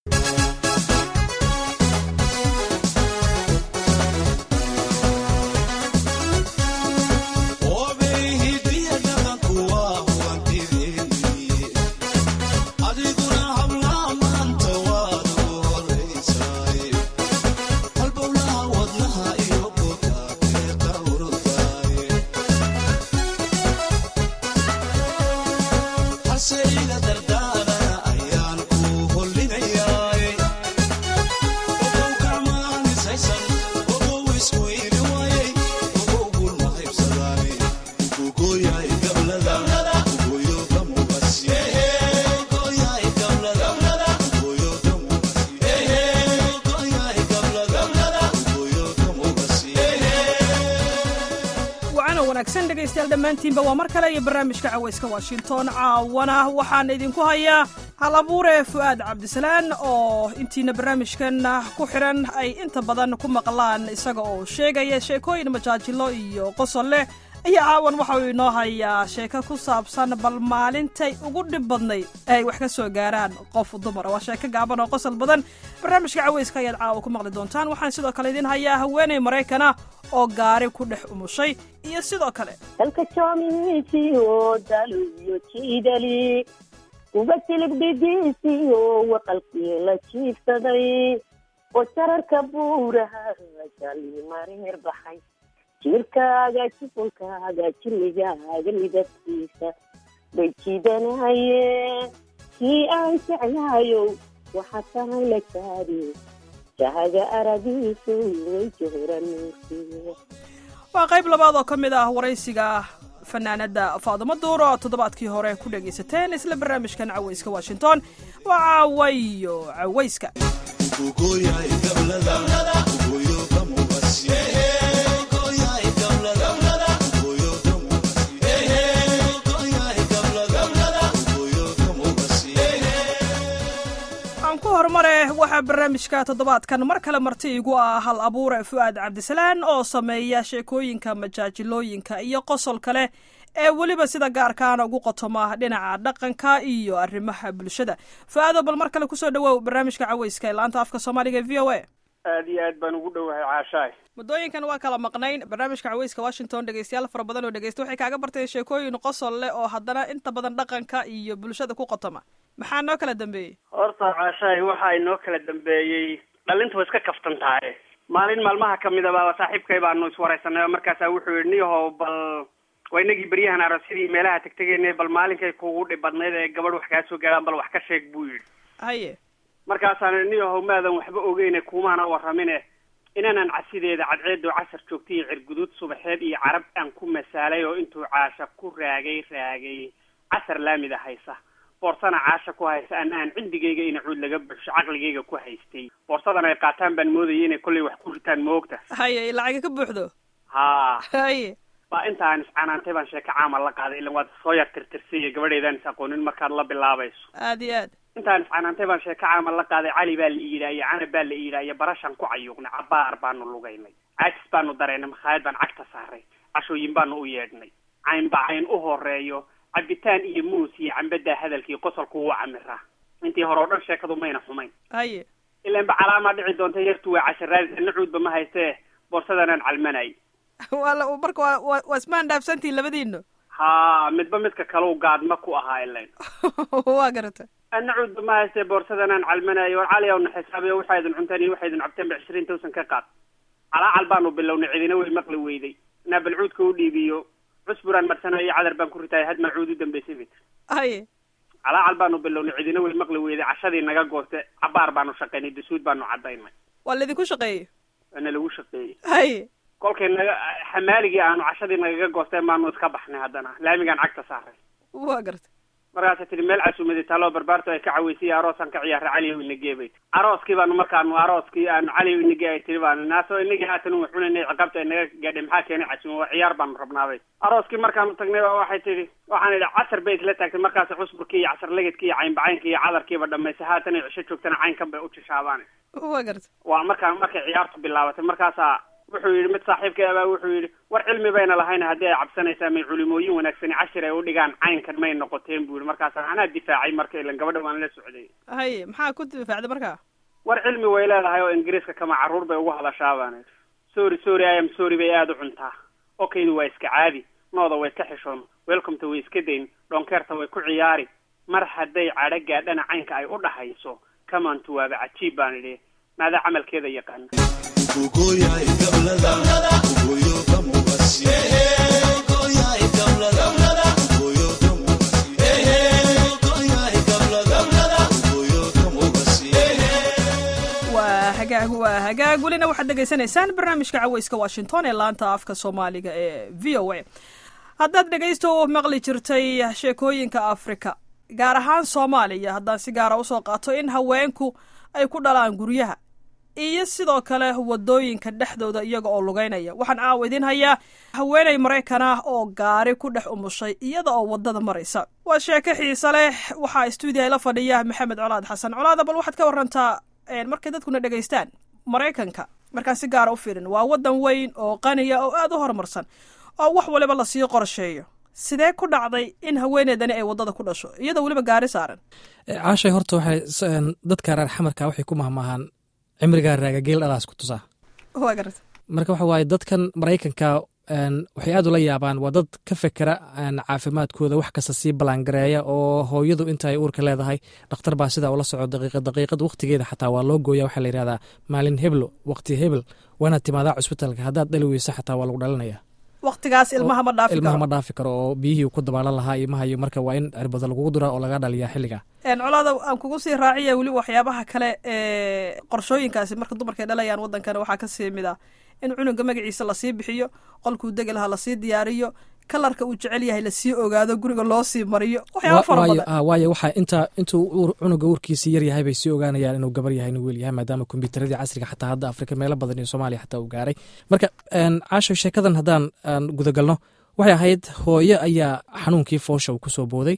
wanaagsan dhegaystayaal dhammaantiinba waa mar kale iyo barnaamijka cawayska washington caawana waxaan idinku hayaa hal abuure fu'aad cabdisalaan oo intiina barnaamijkan ku xidhan ay inta badan ku maqlaan isaga oo sheegaya sheekooyin majaajilo iyo qosol leh ayaa caawan waxa uu inoo hayaa sheeko ku saabsan bal maalintay ugu dhib badnay ee ay wax ka soo gaaraan qof dumara waa sheeko gaaban oo qosol badan barnaamijka cawayska ayaad caawa ku maqli doontaan waxaan sidoo kale idiin hayaa haweenay maraykana oo gaari ku dhex umushay iyo sidoo kale dalka joomiisiyo dalo iyo jiidali uga silib dhidiisiyo waqalkii la jiifsaday oo jararka buuraha jalimareer baxay jirkaaga jufunkaaga jirigaaga midabkiisa bay jiidanayeen kii aan jeclaayow waxaa tahay la jaadi jahaga aragiisu way jooranuursiya waa qayb labaad oo ka mid ah waraysiga fanaanada faadimo duur oo toddobaadkii hore ku dhegaysateen isla barnaamijkan cawayska washington waa caawayo cawayska horumare waxaa barnaamijka toddobaadkan mar kale marti igu ah hal abuure fu'aad cabdisalaan oo sameeya sheekooyinka majaajilooyinka iyo qosolka leh ee weliba sida gaarkaana ugu qotoma dhinaca dhaqanka iyo arrimaha bulshada fu'aado bal mar kale kusoo dhawoow barnaamijka cawayska ee laanta afka soomaaliga v o a aad iyo aad baan ugu dhowahay caashaay muddooyinkan waa kala maqnayn barnaamijka cawayska washington dhegeystayaal fara badan oo dhegeysta waxay kaaga barteen sheekooyin qosol leh oo haddana inta badan dhaqanka iyo bulshada ku qotoma maxaa noo kala dambeeyey horta caashaay waxa inoo kala dambeeyey dhalintu way iska kaftan tahay maalin maalmaha kamid aba saaxiibkay baanu iswaraysanay oo markaasaa wuxuu yidhi niyahow bal waa inagii beryahan aroosyadii meelaha tegtegeyna bal maalinkay kugu dhibadnayd ee gabadh wax kaa soo gaadhaan bal wax ka sheeg buu yidhi haye markaasaan niyahow maadan waxba ogeyne kumaana warramine inaanan casideeda cadceedo casar joogta iyo cirguduud subaxeed iyo carab aan ku masaalay oo intuu caasha ku raagay raagay casar laamida haysa boorsana caasha ku haysa ana aan cindigayga ina cuud laga buxsho caqligayga ku haystay boorsadan ay qaataan baan moodayay inay kollay wax ku ritaan moogta haye lacaga ka buuxdo haa haye baa intaan iscanaantay baan sheeko caama la qaaday ilan waad soo yar tirtirsaiyo gabadheedaan is aqoonin markaad la bilaabayso aad iyo aad intaan iscanaantay baan sheeko caama la qaaday cali baa la iidhaaye canab baa la iidhaaye barashaan ku cayuuqnay cabaar baanu lugaynay caajis baanu dareynay makhaayad baan cagta saaray cashooyin baanu u yeedhnay caynba cayn u horeeyo cabitaan iyo muus iyo cambadaa hadalkii qosolku wuu camiraa intii hore o dhan sheekadu mayna xumayn haye ilanba calaamaa dhici doonta yartu waa casharaadis ana cuudba ma haystee boorsadanaan calmanay waa marka waa wa waa ismaan dhaafsantihin labadiino haa midba midka kalau gaadma ku ahaa ilayn waa garata ana cuudba ma haystee boorsadanaan calmanayo war cali awna xisaabiyo waxaa idin cunteen iyo waxaa idin cabteen ba cishriin tawsan ka qaad calaacal baanu bilownay cidina way maqli weyday inaa bal cuudka u dhiibiyo cusburaan marsanayo cadar baan ku ritaaya had maa cuud u dambaysay bay tiri haye calaacal baanu bilownay cidina way maqli weyday cashadii naga gooste cabaar baanu shaqaynay dasuud baanu cadaynay waa laydinku shaqeeyey waana lagu shaqeeyey haye kolkay naga xamaaligii aanu cashadii nagaga goosteen baanu iska baxnay haddana laamigaan cagta saaray waa garta markaasa tihi meel casuumadi taaloo barbaarto ay ka caweysay aroosaan ka ciyaara caliyow inagee bay arooskii baanu markaanu arooskii aanu caliyow inagee ay tiri baanu naasoo inagii haatan wax cunayna ciqaabta ay naga gaadhay maxaa keenay casuuma waa ciyaar baanu rabnaaday arooskii markaanu tagnay ba waxay tihi waxaan idhi casar bay isla taagtay markaas cusburkii iyo casar legedkii iyo caynbacaynki iyo cadarkiiba dhamaysay haatan ay cisho joogtana caynkan bay u jishaabaane waa garta waa markaan markay ciyaartu bilaabatay markaasaa wuxuu yidhi mid saaxiibkay abaa wuxuu yidhi war cilmi bayna lahayn haddii ay cabsanaysaa may culimooyin wanaagsani cashir ay u dhigaan caynkan may noqoteen buu yidhi markaasa anaa difaacay marka ilan gabadha waan la socday haye maxaa ku difaacday markaa war cilmi way leedahay oo ingiriiska kama carruur bay ugu hadashaa baan idhi sorry sorry i am sorry bay aada u cuntaa okaydu waa iska caadi nooda way ka xishoon welcometa way iska dayn dhonkeerta way ku ciyaari mar hadday cadho gaadhana caynka ay u dhahayso kamantu waaba cajiib baan idhi maadaa camalkeeda yaqaana waa hagaag waa hagaag welina waxaad dhegaysanaysaan barnaamijka caweyska washington ee laanta afka soomaaliga ee v o a haddaad dhegaysto maqli jirtay sheekooyinka afrika gaar ahaan soomaaliya haddaan si gaara usoo qaato in haweenku ay ku dhalaan guryaha iyo sidoo kale wadooyinka dhexdooda iyaga oo lugeynaya waxaan caawa idiin hayaa haweeney maraykan ah oo gaari ku dhex umushay iyada oo wadada maraysa waa sheeko xiise leh waxaa stuudiya la fadhiya maxamed colaad xasan colaada bal waxaad ka warantaa markay dadkuna dhegaystaan maraykanka markaan si gaara u fiirin waa wadan weyn oo qaniya oo aada u horumarsan oo wax waliba lasii qorsheeyo sidee ku dhacday in haweeneydani ay wadada ku dhasho iyadoo weliba gaari saaran caashay horta waxay dadka reer xamarka waxay ku mahmaahaan cimrigaa raaga geel dhalaas ku tusaa waa garata marka waxa waaye dadkan maraykanka waxay aad ula yaabaan waa dad ka fekera caafimaadkooda wax kasta sii ballaangareeya oo hooyadu inta ay uurka leedahay dhakhtar baa sidaa ula soco daqiiqad daqiiqad waqtigeeda xataa waa loo gooya waxaa la yidhahdaa maalin heblo waqti hebel waanaad timaadaa cusbitalka haddaad dhali weyso xataa waa lagu dhalinaya waqtigaas ilmaha ma dhaafi ilmaha karo ma dhaafi karo oo biyihii ku dabaalan lahaa ilmaha iyo marka waa in cirbada lagugu duraa oo laga dhaliyaa xilliga colaada aan kugu sii raaciya weli waxyaabaha kale ee qorshooyinkaasi marka dumarkay dhalayaan wadankana waxaa ka sii mid ah in cunuga magaciisa lasii bixiyo qolkuu degi lahaa lasii diyaariyo kalarka uu jecel yahay lasii ogaado guriga loo sii mariyo waxyaaba fara badan waayo waxaa inta intuu cunuga uurkiisii yar yahay bay sii ogaanayaan inuu gabar yahay inuu weel yahay maadaama kombyuutaradii casriga xataa hadda afrika meelo badan iyo soomaaliya xataa uu gaaray marka caasho sheekadan haddaan aan gudagalno waxay ahayd hooyo ayaa xanuunkii foosha uu kusoo booday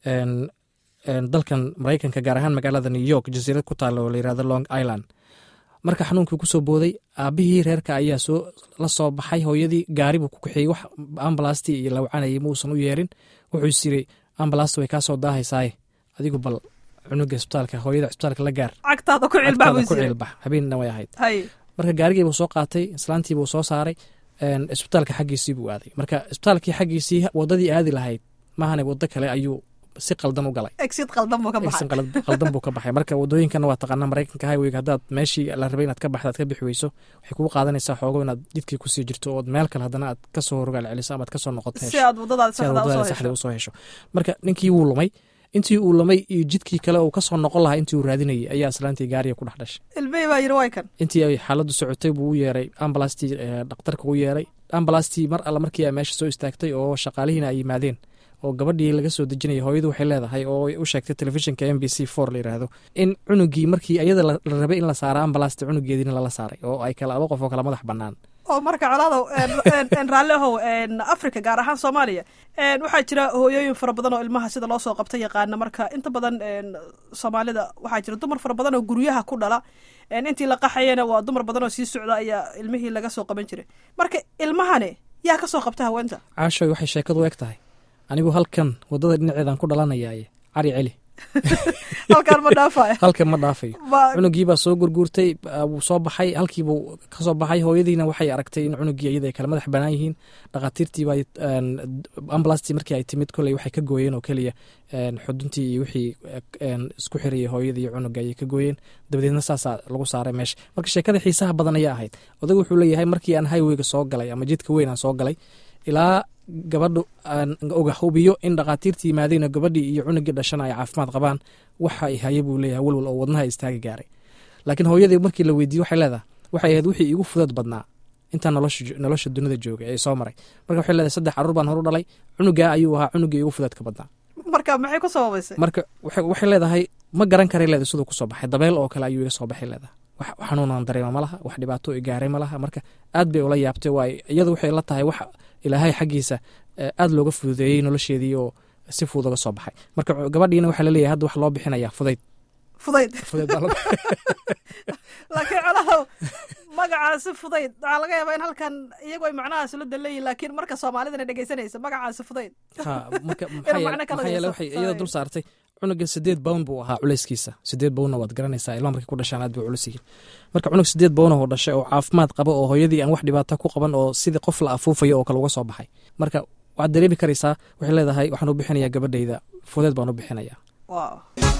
dalkan maraykanka gaar ahaan magaalada new york jasiirad ku taalla oo layirahdo long island marka xanuunkii kusoo booday aabihii reerka ayaa soo la soo baxay hooyadii gaari buu ku kaxeeyey wax ambalastii iyo lawcanayay muusan u yeerin wuxuu is yiri ambalasta way kaa soo daahaysaaye adigu bal cunuga isbitaalka hooyada isbitaalka la gaar cagtaada ku cilbax agtaada buu ku siiyey ciilbax habeenna way ahayd hay marka gaarigii buu soo qaatay islaantii buu soo saaray isbitaalka xaggiisii buu aaday marka isbitaalkii xaggiisii wadadii aadi lahayd maahane wado kale ayuu si qaldan u galay exid qaldan buu ka baxay Exit qalad- qaldan buu ka baxay marka wadooyinkana waa taqaanaa maraykanka highwayga haddaad meeshii la rabay inaad ka baxda aad ka bixi weyso waxay kugu qaadanaysaa xoogo inaad jidkii kusii jirto ood meel kale haddana aad kasoo rogaal celiso ama aad kasoo noqoto si hesho aad wadadaada si aad saxda wadada usoo saxda hesho usoo hesho marka ninkii wuu lumay intii uu lumay iyo jidkii kale uu kasoo noqon lahaa intii uu raadinayay ayaa islaantii gaariga ku dhex dhashay ilmihii baa yidhi way kan intii ay xaaladdu socotay buu u yeeray ambalastii eh, dhakhtarka u yeeray ambalastii mar alle markii ay meesha soo istaagtay oo shaqaalihiina ay yimaadeen oo gabadhii laga soo dejinayay hooyadu waxay leedahay oo ay u sheegtay telefishinka m b c for la yidhaahdo in cunugii markii iyada la la rabay in la saara ambalasta cunugeediina lala saaray oo ay kala laba qof oo kala madax bannaan oo marka colaadow raalli ahow africa gaar ahaan soomaaliya En, waxaa jira hooyooyin fara badan oo ilmaha sida loo soo qabta yaqaana marka inta badan en, soomaalida waxaa jira dumar fara badan oo guryaha ku dhala En, intii la qaxayana waa dumar badan oo sii socda ayaa ilmihii laga soo qaban jiray marka ilmahani yaa ka soo qabta haweenta caashoy waxay sheekadu eg tahay anigu halkan wadada dhinaceedan ku dhalanayaaye cari celi halkaan ma dhaafayo halkan ma dhaafayo Ba- cunugii baa soo gurguurtay ah, wuu soo baxay halkiibuu kasoo baxay hooyadiina waxay aragtay in cunugii iyada ay kala madax banaan yihiin dhakhaatiirtiiba ambalastii markii ay timid koley waxay ka gooyeen oo keliya en, xuduntii iyo wixii en, isku xirayay hooyadii iyo cunuga ayay ka gooyeen dabadeedna saasaa lagu saaray meesha marka sheekada xiisaha badan ayaa ahayd odagu wuxuu leeyahay markii aan highwayga soo galay ama jidka weyn aan soo galay ilaa gabadhu aan oga hubiyo in dhakhaatiirtii yimaadeen oo gabadhii iyo cunugii dhashana ay caafimaad qabaan waxa ay haye buu leeyahay walwal oo wadnaha istaagi gaaray laakiin hooyadii markii la weydiiye waxay leedahay waxay ahayd wixii igu fudad badnaa intaan nolosha jo- nolosha dunida joogay ee soo maray marka waxay leedahay saddex caruur baan horu dhalay cunugaa ayuu ahaa cunugii igu fudadka badnaa marka maxay ku sababaysay marka waxay waxay leedahay ma garan karay leedahay siduu kusoo baxay dabeel oo kale ayuu iga soo baxay leedahay wax xanuunaan dareema ma laha wax dhibaato i gaaray ma laha marka aad bay ula yaabtay waay iyadu waxay la tahay wax ilaahay xaggiisa eh, aad looga fududeeyey nolosheedii oo si fudud uga soo baxay marka gabadhiina waxaa laleeyahay hadda wax loo bixinaya fudayd fudayd fudayd baa loo- laakiin colaadow magaca magacaasi fudayd waxaa laga yaabaa in halkan iyagu ay macnahaas la daleeyihin laakiin marka soomaalidana dhegeysanaysa magacaasi fudayd ha marka Inuu macno kala maxaa yeele yeesho. waxay iyada dul saartay cunuga sideed bown buu ahaa culeyskiisa sideed bownna waad garanaysaa ilma markay ku dhashaan aad bay culus yihiin marka cunug sideed bown oo dhashay oo caafimaad qaba oo hooyadii aan wax dhibaato ku qaban oo sidii qof la afuufayo oo kale uga soo baxay marka waxaad dareemi karaysaa waxay leedahay waxaan u bixinayaa gabadhayda fudeed baan u bixinayaa wow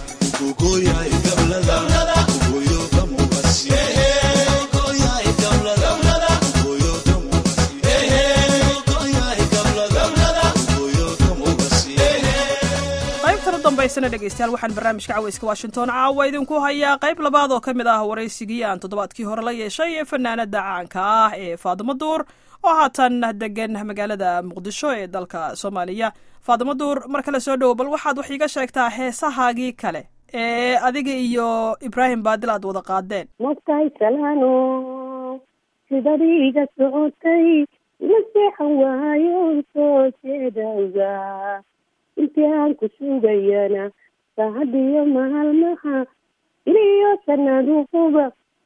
qaybtan u dambaysana dhegeystayaal waxaan barnaamijka caweyska washington caawa idinku hayaa qayb labaad oo ka mid ah waraysigii aan toddobaadkii hore la yeeshay ee fanaanada caanka ah ee faadimo duur oo haatan degan magaalada muqdisho ee dalka soomaaliya faadimo duur mar kale soo dhowo bal waxaad wax iiga sheegtaa heesahaagii kale ee adiga iyo ibraahim baadil aad wada qaadeen mogtahay salaano sidadiiga socotay ma seexan waayo soo jeedawga intii aan ku sugayana saacadiyo maalmaha iliyo sanaduquba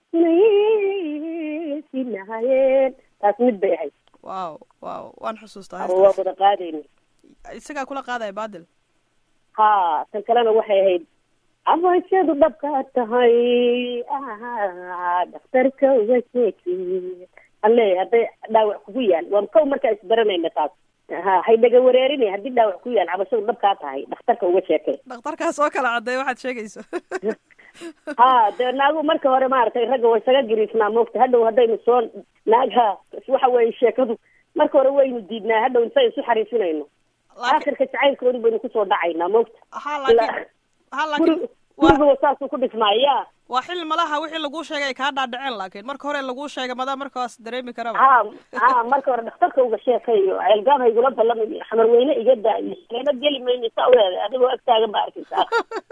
inay sinahayeen taas mid bay ahayd wow wow waan xusuustaa ama waa heestaas wada qaadayna isagaa kula qaadaya baadil ha tan kalena waxay ahayd abashadu dhabkaa tahay ah dhakhtarka uga sheeki alle hadday dhaawac kugu yaal waa kow markaa isbaranayna taas ha haydhaga wareerinay haddii dhaawac ku yaal cabashadu dhabkaa tahay dhakhtarka uga sheekay dhakhtarkaas oo kala caddeey waxaad sheegayso ha dee naagu marka hore maaragtay ragga way isaga gariisnaa moogta hadhow haddaynu soo naagha waxa weeye sheekadu marka hore waynu diidnaa hadhow inta isu xariisinayno laakiin aakhirka jacaylkoodu baynu kusoo dhacaynaa moogta ha laakiin ha laakiin guri waa guriga saasuu ku dhismaaya waa xil malaha wixii laguu sheegay ay kaa dhaadhaceen laakiin marka hore laguu sheegay madaa markaas dareemi karaba ha ha marka hore dhakhtarka uga sheekayo ceelgaab haygula ballamay xamar weyne iga daayo leena geli mayno saa uleeday adigoo agtaagan ba arkaysaa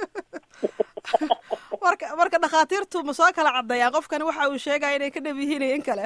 marka marka dhakhaatiirtu ma soo kala caddeeyaan qofkani waxa uu sheegaya inay ka dhab yihiin iyo in kale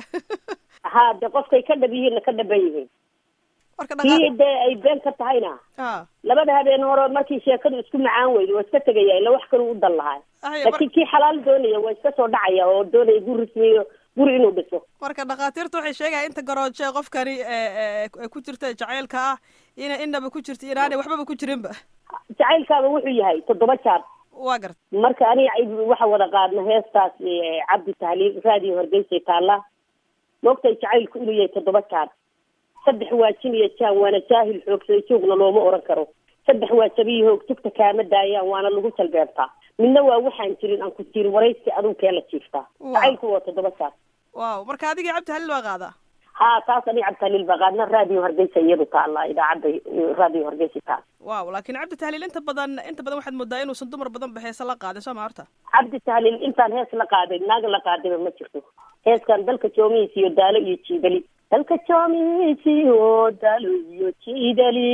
ha de qofkay ka dhab yihiinna ka dhaban yihiin marka kii dhaqa dee ay been ka tahayna ha labada habeen hore markii sheekadu isku macaan weydo waa iska tegaya ila wax kalu u dan lahaa Ay, mar- laakiin kii xalaal doonaya waa iska soo dhacaya oo doonaya guri rismiyo guri inuu dhiso marka dhakhaatiirtu waxay sheegaya inta garooje qofkani ee ee ee ku jirta jacaylka ah ina inaba ku jirta inaanay waxbaba ku jirinba jacaylkaaba wuxuu yahay toddoba jaar waa garta marka aniga ay- waxa wada qaadna heestaas eh, cabdi tahliil raadiyo horgeysay taalla moogtay jacaylku inuu yahay toddoba jaar saddex waa jin iyo jaan waana jaahil xoogsaday joogna looma oran karo saddex waa jabiyo hoog tugta kaama daayaan waana lagu jalbeebtaa midna waa waxaan jirin aan ku jirin waraysi aduu kee la jiiftaa Wow. jacaylku waa toddoba jaar waaw marka adigii cabdi halil waa qaadaa ha taas aniga cabdi tahliil baa qaadna raadiyo horgeysa iyadu taalla idaacadda eh, raadiyo horgeysa taal waaw laakiin cabdi tahliil inta badan inta badan waxaad moodaa inuusan dumar badan ba heese la qaadin soo ma horta cabdi tahliil intaan hees la qaaday naag la qaadayba ma jirto heeskan dalka joomihiis iyo daalo iyo jiidali dalka joomihiis iyo daalo iyo jiidali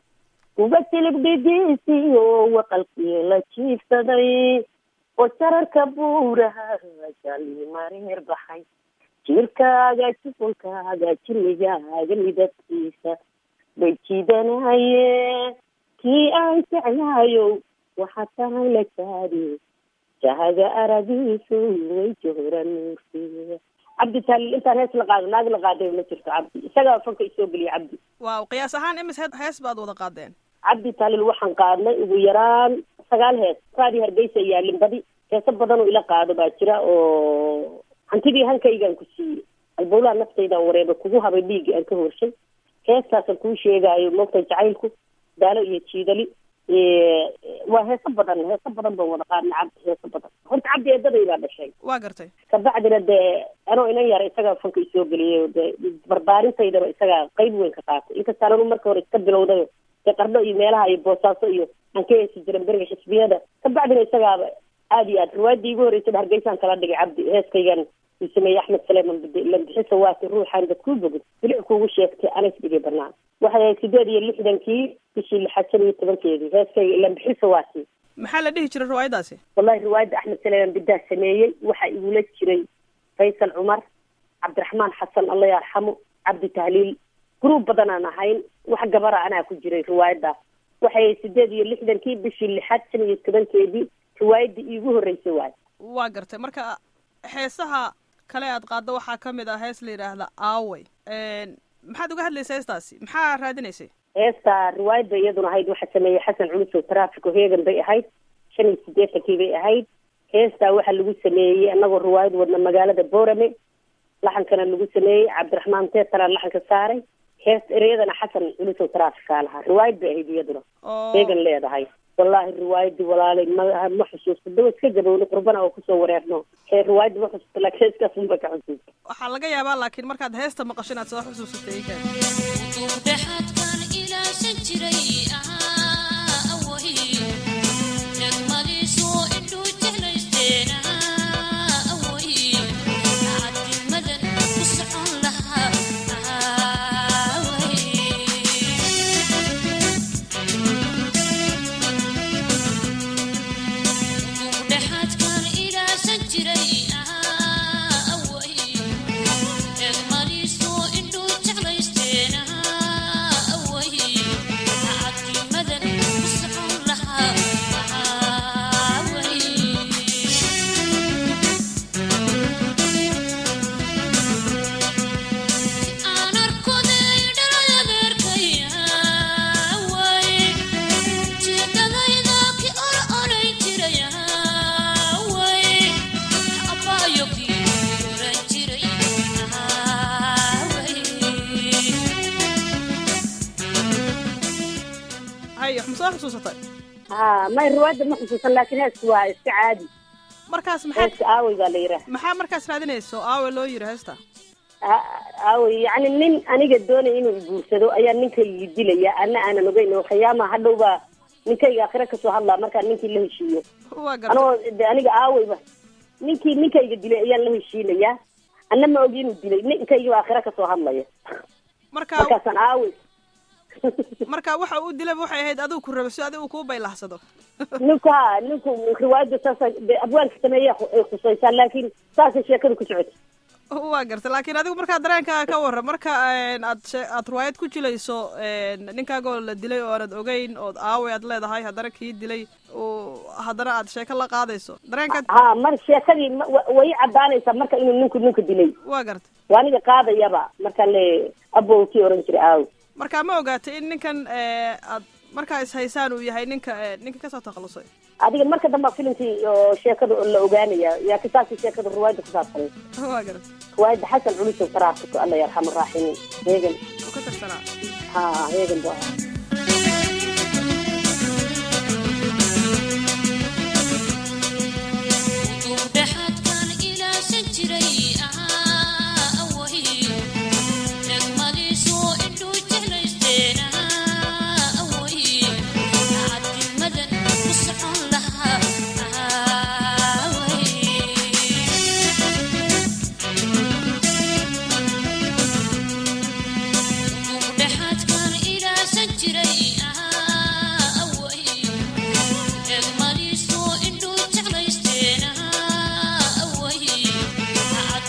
uga silib dhidiis iyo waqalkii la jiifsaday oo jararka buuraha jali mareer baxay jirkaaga jufunkaaga jirmigaaga midabkiisa bay jiidanayeen kii aan jeclaayo waxaa tahay la jaadi jahaga aragiisu way jooran nuursiya cabdi taaliil intaan hees la qaado naag la qaaday ma jirto cabdi isagaa fanka isoo geliya cabdi waaw qiyaas ahaan imis he- hees baad wada qaadeen cabdi taaliil waxaan qaadnay ugu yaraan sagaal hees raadi hargeysa yaalin badi heeso badan oo ila qaado baa jira oo hantidii hankaygaan ku siiyey albowlaha naftayda wareeba kugu habay dhiigii aan ka horshay heestaasaan kuu sheegaayo moogta jacaylku daalo iyo jiidali Eh, waa heeso badan heeso badan baan wada qaadnay cabdi heeso badan horta cabdi eedaday baa dhashay waa gartay kabacdina dee anoo inan yara isagaa fanka isoo geliyay oo dee barbaarintaydaba isagaa qayb weyn ka qaatay inkastaan anu marka hore iska bilowdayo dee qardho iyo meelaha iyo boosaaso iyo aan ka heesi jiran beriga xisbiyada kabacdina isagaaba aada iyo aad riwaayadii igu horreysay hargeysaan kala dhigay cabdi heeskaygan uu sameeyey axmed saleeman bide lambixisa waati ruuxaan dad kuu bogin bilic kuugu sheegtay anas dhigay banaan waxay ahayd sideed iyo lixdankii bishii lixaad shan iyo tobankeedii heeskayga lambixisa waati maxaa la dhihi jiray riwaayadaasi wallahi riwaayadda axmed saleeman bidaa sameeyey waxaa igula jiray faysal cumar cabdiraxmaan xasan alla yarxamo cabdi tahliil gruub badan aan ahayn wax gabara anaa ku jiray riwaayaddaas waxay sideed iyo lixdankii bishii lixaad shan iyo tobankeedii riwaayaddii iigu horreysay waay waa gartay marka heesaha kale aad qaaddo waxaa ka mid ah hees la yidhaahda aawey maxaad uga hadlaysa heestaasi maxaa raadinaysay heesta riwaayad bay iyaduna ahayd waxaa sameeyey xasan culusow traffico heegan bay ahayd shan iyo siddeetankii bay ahayd heestaa waxaa lagu sameeyey anagoo riwaayad wadna magaalada boorame laxankana lagu sameeyey cabdiraxmaan teetara laxanka saaray hees ereyadana xasan culusow trafficaa lahaa riwaayad bay ahayd iyaduna oo heegan leedahay wallaahi riwaayadii walaalay ma ma xusuusto dawa iska gabowno qurbana oo kusoo wareerno hee riwaayadii ma xusuusto laakiin heeskaas unba ka xusuusta waxaa laga yaabaa laakiin markaad heesta maqasho inaad soo xusuusatay ikan dhexaadkan ilaasan jiray ahaa away degmadiisu indhuu jeclaysteen away cadimadan ku socon lahaa away dhexaadkan ilaasan jiray ahaa away degmadiisu indhuu jeclaysteen away cadimadan ku socon lahaa away aan arkoday dhalada beerkaya way jeedadayda ki or oray jiraya way abaayo kii oran jiray way hay wax ma soo xusuusatay ha may riwaayadda ma xusuusan laakiin heesku waa iska caadi markaas maxaa heeska aawey baa la yidhaah maxaa markaas raadinayso aawe loo yiri heesta aawey yacni nin aniga doonaya inuu iguursado ayaa ninkaygi dilaya ana aanan ogeyn oo khiyaama hadhow baa ninkayga akhire kasoo hadlaa markaan ninkii la heshiiyo waa garta anoo de aniga aaweyba ninkii ninkayga dilay ayaan la heshiinayaa ana ma ogi inuu dilay ninkaygi baa akhire kasoo hadlaya marka markaasaan aawey marka waxa uu dilaba waxay ahayd adigu ku rabo si adigu uu kuu baylahsado ninku ha ninku riwaayadda saasa de abwaanka sameeya ay khusaysaa laakiin saasay sheekadu ku socota waa garta laakiin adigu markaa dareenkaaga ka warran marka een, aad shee- aad riwaayad ku jilayso een, ninkaagoo la dilay oo aanad ogeyn ood aaway aad leedahay haddana kii dilay oo haddana aad sheeko la qaadayso dareenkaad ha mar sheekadii ma- wa- way caddaanaysaa marka inuu ninku ninka dilay waa garta waa aniga qaadayaba markaan le abow kii oran jiray aaw marka ma ogaatay in ninkan ee, aad markaa is haysaan uu yahay ninka ee, ninka kasoo takhalusay adiga marka dambaa filimkii oo sheekada la ogaanaya yaa kisaasi sheekada riwaayadda ku saabsanay waa garta riwaayadda xasan culusow taraafiko alla yarxam araaximiin heegan uu ka tirsanaa ha heegan bu ahaa dhexaadkan ilaasan jiray ahaa away degmadiisu indhuu jeclaysteen away cadimadan ku socon lahaa away dhexaadkan ilaasan jiray ahaa away degmadiisu indhuu jeclaysteen away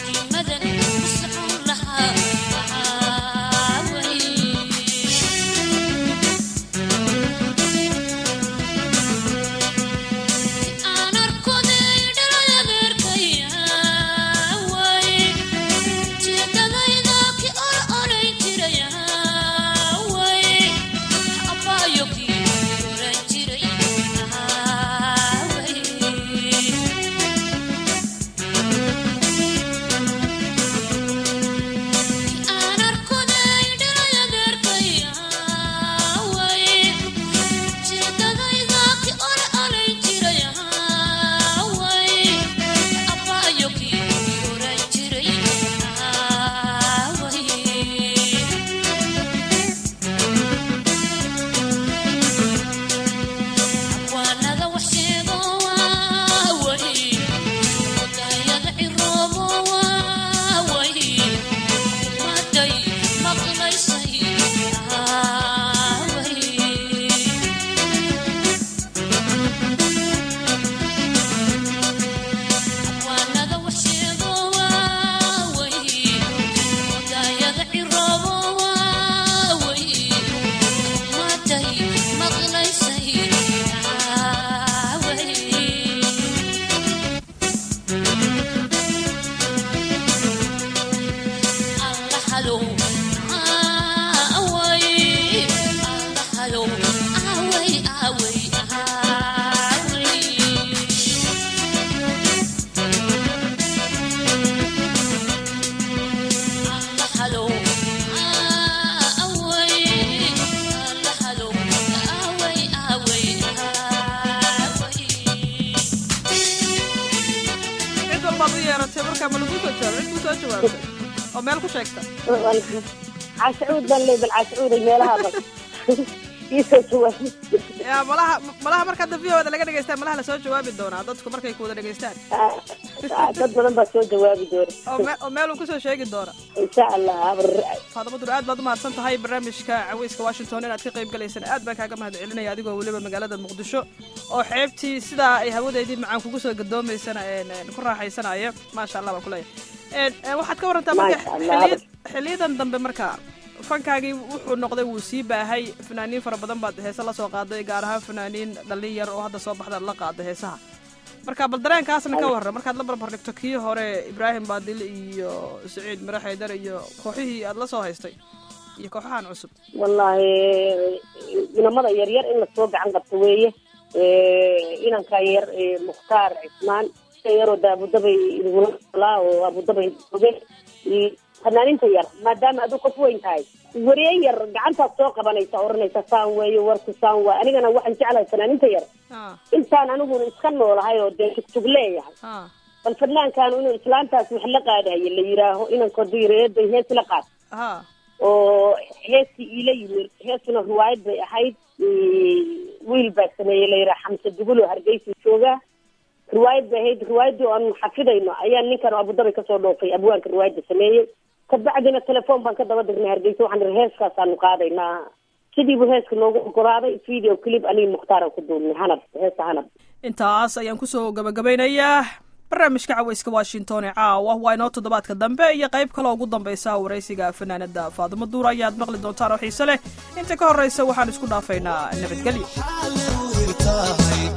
baad u yeeratay markaa ma lagu soo jawaabay cid ku soo jawaabtay oo meel ku sheegta cascuud baan leey bal cascuuday meelaha bal iisoo jawaabay yaa malaha malaha marka hadda v o da laga dhegeystaan malaha lasoo jawaabi doonaa dadku markay ku wada dhegeystaan dad badan baa soo jawaabi doona oo me oo meel uu kusoo sheegi doona insha allah faadamo dur aad baad umahadsan tahay barnaamijka caweyska washington inaad ka qayb galaysaan aad baan kaaga mahad celinaya adigoo weliba magaalada muqdisho oo xeebtii sidaa ay hawadeydii macaan kugu soo gadoomaysana een, een, ku raaxaysanaya maasha allah baan kuleeyahay waxaad ka warantaa marka Maasha Allah. xiliy- xiliyadan dambe marka fankaagii wuxuu noqday wuu sii baahay fanaaniin fara badan baad heese la soo qaaday gaar ahaan fanaaniin dhallin yar oo hadda soo baxdaad la qaaday heesaha marka bal dareenkaasna ka warran markaad la barbar dhigto kii hore ibraahim baadil iyo saciid mire xaydar iyo kooxihii aad la soo haystay iyo kooxahan cusub wallaahi inamada yaryar in lasoo gacan qabto weeye inanka yar ee mukhtaar cismaan ka yaroo da abudabay idugula olaa oo abudabay oge iyo fanaaninta yar maadaama aduu qof weyn tahay waree yar gacantaad soo qabanaysa oranaysa saan weeye warku saan waay anigana waxaan jeclahay fanaaninta yar ah intaan aniguna iska noolahay oo dee tugjug leeyahay ah bal fadlaankan inuu islaantaas wax la qaadayo la yidhaaho inankoodii reeday hees la qaad ah oo heestii iila yimid heestuna riwaayad bay ahayd wiil baa sameeyey layidhaha xamse dugulo hargeysa joogaa riwaayad bay ahayd riwaayaddii oo aan xafidayno ayaa ninkan oo abudabay kasoo dhoofay abwaanka riwaayadda sameeyey kabacdina telefoon baan ka daba dirnay hargeysa waxaan ihi heeskaasaanu qaadaynaa sidiibu heeska noogu ogolaaday video clip aniga mukhtaaraan ku duubnay hanab heesta hanab intaas ayaan kusoo gabagabeynayaa barnaamijka caweyska washington ee caawa waa inoo toddobaadka dambe iyo qayb kaloo ugu dambaysa waraysiga fanaanada faadimo duur ayaad maqli doontaan oo xiise leh inta ka horreysa waxaan isku dhaafaynaa nabadgelyo xaalay tahay